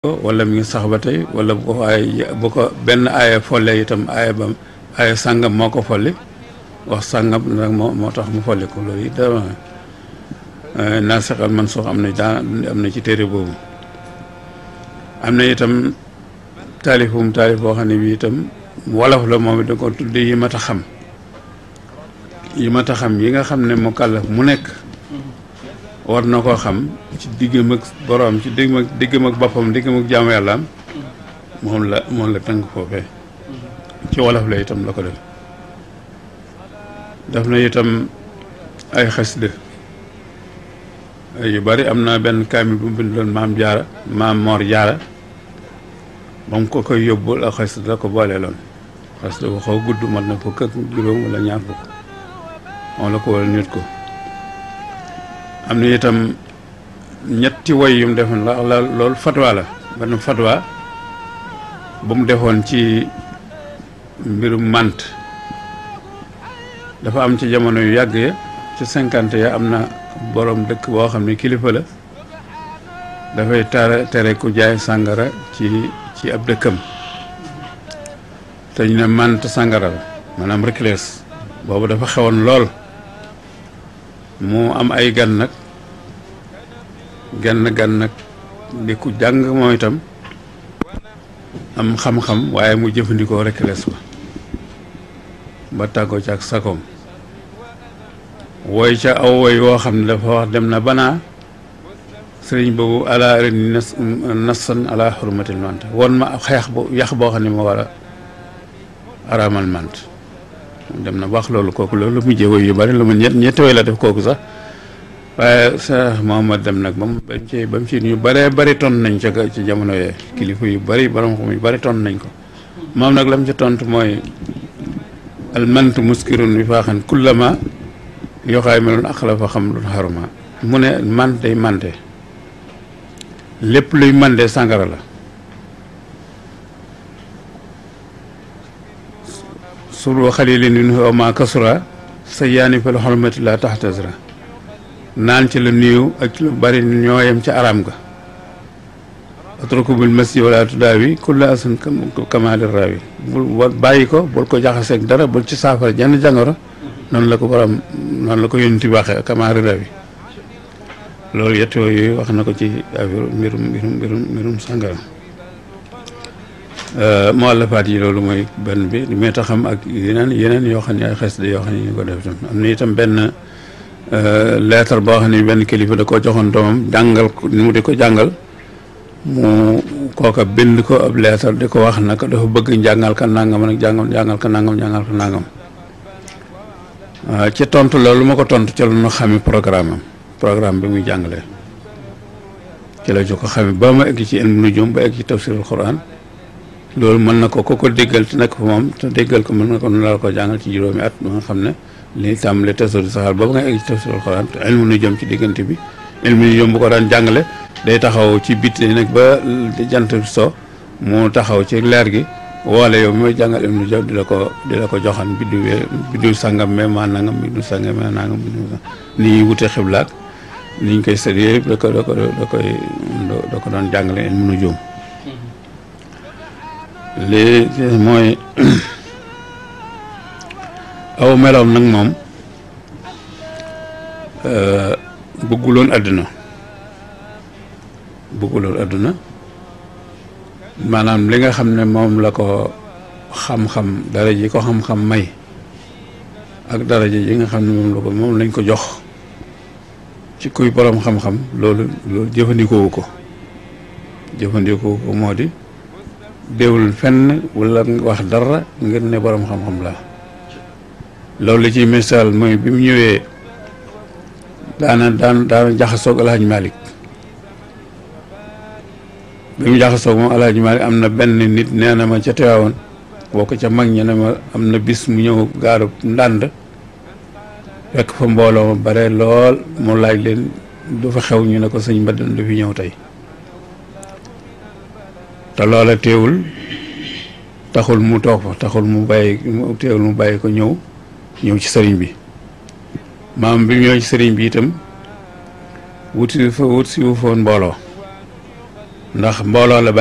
wala mi ngi sax ba tey wala bu ko ay bu ko benn aaya folle itam aaya ba aaya sàngam moo ko folli wax sàngam nag moo moo tax mu folli ko loolu it dama naasixal man soo am na daan am na ci téere boobu am na itam taalifum taalif boo xam ne bi itam wolof la moom it da ko tudde yi mat a xam yi mat a xam yi nga xam ne mu kàllaf mu nekk war na koo xam ci diggam ak boroom ci diggam ak diggam ak boppam diggam ak jaamu yàllaam moom la moom la tënk foofee ci wolof la itam la ko def def na itam ay xasida yu bari am na benn kaamil bu mu bindoon maam jaara maam moor jaara ba mu ko koy yóbbul ak xasida la ko boolee loon xasida bu xaw gudd mat na fukk ak juróom wala ñaar fukk moom la ko wala nit ko am na itam ñetti woy yu mu defoon la la loolu fatwa la benn fatwa bu mu defoon ci mbirum mànt dafa am ci jamono yu yàgg ya ci cinquante ya am na borom dëkk boo xam ne kilifa la dafay tere tere ku jaay sàngara ci ci ab dëkkam te ñu ne mànt sàngara la maanaam reclès boobu dafa xewoon lool mu am ay gan nag genn gan nag di ku jàng moom itam am xam-xam waaye mu jëfandikoo rek les ba ba tàggoo ci ak sakoom wooy ca aw woy woo xam ne dafa wax dem na banaa sëriñ boobu ala ren nas nasan ala xurmatil mant won ma xeex bu yax boo xam ne ma war a araamal mant dem na wax loolu kooku loolu mujjee woy yu bari lu mu ñett ñetti woy la def kooku sax waaye Cheikh Mohamad dem nag ba mu ba mu ci ba mu ci ñu bëree bëri ton nañ ca ci jamono yee kilifa yu bëri borom xam yu bëri ton nañ ko moom nag la mu ci tontu mooy al mant muskirun bi faaxan kullama yoxaay meloon ak la fa xam lu xaruma mu ne man day mante lépp luy mande sàngara la sulu xalilin min huwa ma kasura sa yaani fal xormati la taxtasra naan ci la nuyu ak ci lu bari ñooyam ca aram ga atruku bil masjid wala tudaawi kulla asan kamaali rawi bul bàyyi ko bul ko jaxaseeg dara bul ci saafara jenn jàngoro noonu la ko borom noonu la ko yónni waxee kamaali rawi loolu yett yooyu wax na ko ci affaire mbirum mbirum mbirum mbirum sàngara muallafaat yi loolu mooy benn bi li may taxam ak yeneen yeneen yoo xam ne ay xes de yoo xam ne ñu ko def tam am na itam benn leetar boo xam ne benn kilifa da koo joxoon doomam jàngal ko ni mu di ko jàngal mu kooka bind ko ab leetar di ko wax naka dafa bëgg njàngal ka nangam nag jàngam jàngal ka nangam jàngal ka nangam ci tontu loolu ma ko tontu ci la ñu xami programme am programme bi muy jàngalee ci la ñu ko xami ba ma egg ci ilmu nujum ba egg ci tafsirul quran loolu mën na ko ko ko déggal te nekk fa moom te déggal ko mën na ko nu la ko jàngal ci juróomi at ba nga xam ne li tàmbale tasawur saxaar boobu nga egg ci tafsirul Quran te ilmu nu jëm ci diggante bi ilmu nu jëm bu ko daan jàngale day taxaw ci biti nag ba jant so mu taxaw ci leer gi woole yow mi may jàngal ilmu nu jëm di la ko di la ko joxan biddiw biddiw sàngam me maa nangam biddiw sàngam me nangam biddiw ni ñuy wute xiblaak ni ñu koy sëri yëpp da ko da ko da koy da ko doon jàngale ilmu nu jëm lii mooy aw meloom nag moom bëgguloon àdduna bëgguloon àdduna maanaam li nga xam ne moom la ko xam-xam dara ji ko xam-xam may ak dara ji yi nga xam ne moom la ko moom lañ ko jox ci kuy borom xam-xam loolu loolu jëfandikoowu ko jëfandikoowu ko moo di déewul fenn wala wax dara ngir ne borom xam-xam la loolu li ci misaal mooy bi mu ñëwee daana daan daana jaxasoog alhaji malik bi mu jaxasoog moom alhaji malik am na benn nit nee na ma ca teewoon boo ko ca mag ñe ne ma am na bis mu ñëw gaaru ndànd fekk fa mbooloo ma bare lool mu laaj leen du fa xew ñu ne ko sëñ Mbadan du fi ñëw tey te loola teewul taxul mu toog fa taxul mu bàyyi teewul mu bàyyi ko ñëw ñëw ci sëriñ bi maam bi ñëw ci sëriñ bi itam wuti fa wut si wu foon mbooloo ndax mbooloo la